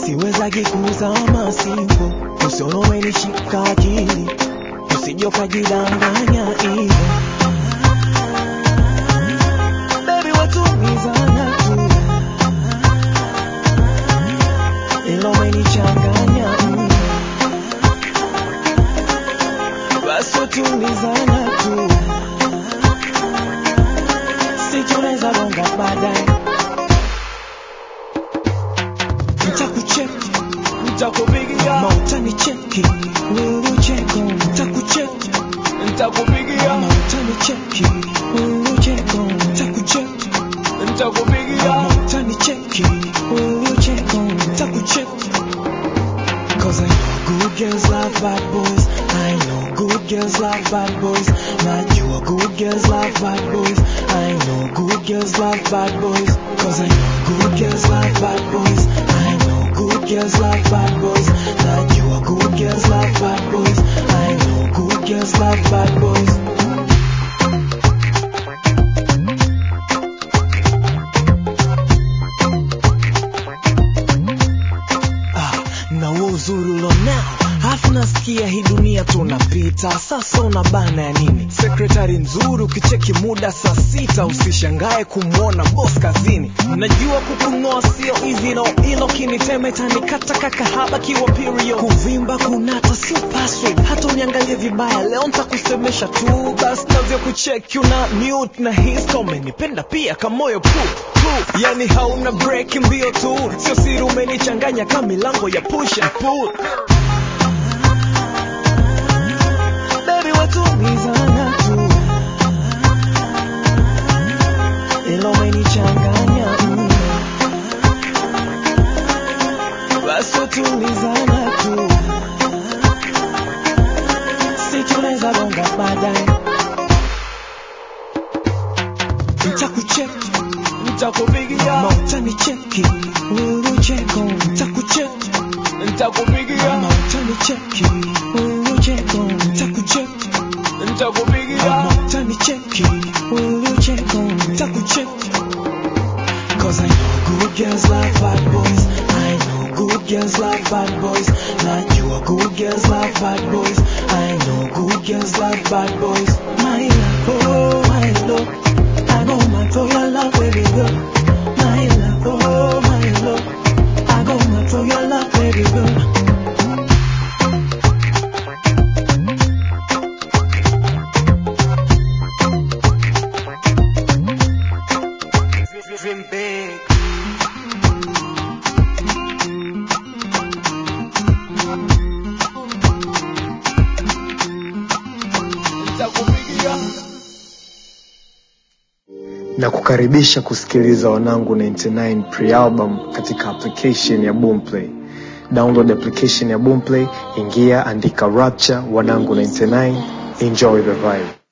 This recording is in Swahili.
siwezagi kuzama simpo usione umenishika akili usije ukajidanganya hivyo Baby, watumizana tu ila umenichanganya mno. basi watumizana tu si tunaweza bonga baadaye ntakucheki ntakupigia mautanicheki wiucheko ntakucheki ntakupigia mautanicheki wiucheko ntakucheki ntakupigia mautanicheki wiucheko ntakucheki Cause I know good girls love bad boys. I know good girls love bad boys. Not you are good girls love bad boys. I know good girls love bad boys. Cause I know good girls love bad boys. I know good girls love bad boys. Not you are good girls love bad boys. I know good girls love bad boys. Ah, na huo uzuri ulionao hafu nasikia hii dunia tunapita sasa una bana ya nini sekretari nzuri ukicheki muda saa sita usishangae kumwona bos kazini najua kukunoa sio hivi no ilo kinitema itanikata kakahaba kiwa period kuvimba kunata sio password hata uniangalie vibaya leo ntakusemesha tu basi navyo kucheki una mute na histo umenipenda pia kamoyo pu pu yani hauna break mbio tu sio siri umenichanganya kama milango ya push and pull Baby, watumizana tu ila umenichanganya mno. basi watumizana tu si tunaweza bonga baadaye ntakucheki ntakupigia mautanicheki wiucheko ntakucheki ntakupigia mautanicheki wiucheko ntakucheki ntakupigia mautanicheki wiucheko ntakucheki Cause I know good girls love bad boys. I know good girls love bad boys. Not you are good girls love bad boys. I know good girls love bad boys. My love, oh my love. I go mad for your love, baby girl. My love, oh my love. I go mad for your love, baby girl. Dream big. na kukaribisha kusikiliza wanangu 99 pre-album katika application ya boomplay download application ya boomplay ingia andika rapture wanangu 99 enjoy the vibe